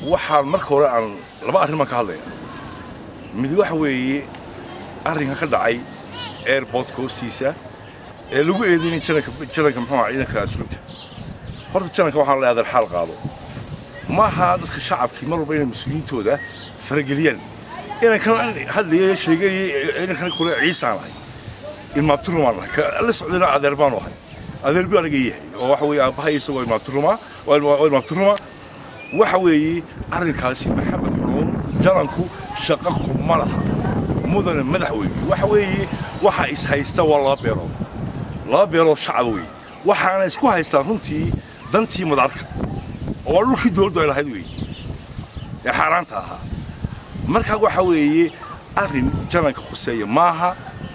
waxaan marka hore aan laba arrin baan ka hadlaya mid waxa weeye arrinka ka dhacay airportka hoostiisa ee lagu eedeynay jananka jananka muxuu ahaa ciidanka asluubta horta jananka waxaan leeyahay xaal qaado ma aha dadka shacabkii mar walba inay mas-uuliyiintooda farageliyaan inankan hadlaya sheeganayay inankan kule ciisaan ahay ilmaabtirumaan ahay ka la socdayna adeer baanu ahay adeer buu aniga yahay oo waxa weeye aabbahay isagoo ilmaabtiruma oo ilmaabtiruma waxa weeye arrinkaasi maxamed xuruun jananku shaqo kuma laha mudane madaxweyne waxa weeye waxa is haysta waa laba beerood laba beerood shacaba weeye waxaana isku haystaa runtii dantii madarka oo waa dhulkii dowladdu ay lahayd weeye ee xaaraanta ahaa marka waxa weeye arrin jananka khuseeya maaha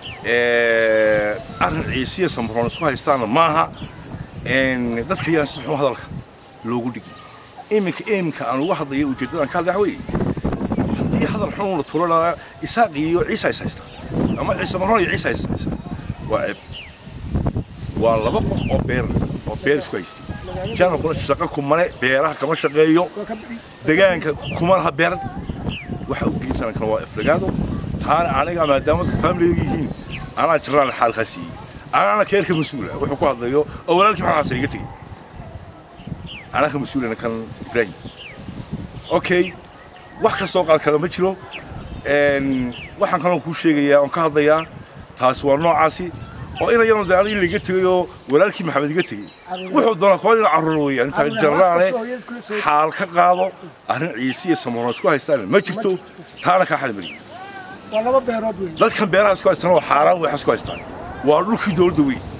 arrin ciisiya samroon isku haystaana maaha dadka yaan si xun hadalka loogu dhigin iminka iminka aan uga hadlaya ujeeddadaan ka hadlaya weeye haddii hadal xun la tulo lahaa isaaq iyo ciisa is haysta ama ciise marroon iyo ciisa is haysta waa ceeb waa laba qof oo beer oo beer isku haystay janankuna shaqo kumane beeraha kama shaqeeyo degaanka kuma laha beer waxa u geyn janankana waa ifrigaado taana aniga maadaama dadka faamiliga yihiin anaa jiraan xaalkaa siiyey anaana keerka mas-uula wuxuu ku hadlayo oo walaalkii maxaa xasan iga tegey anaa ka mas-uulana kan ibraahim okay wax ka soo qaad kale ma jiro waxaan kaloo kuu sheegayaa oon ka hadlayaa taasi waa noocaasi oo ina yanu de aniga laga tegay oo walaalkii maxamed iga tegey wuxuu doonaa kuwa ina carruur weeyaan intaa jarnaane xaal ka qaado arrin ciise iyo samoon isku haystaan ma jirto taana kaa xadmariyo waa laba beerood weyn dadkan beeraha isku haystaan waa xaaraan waxaa isku haystaan waa dhulkii dowladda weyn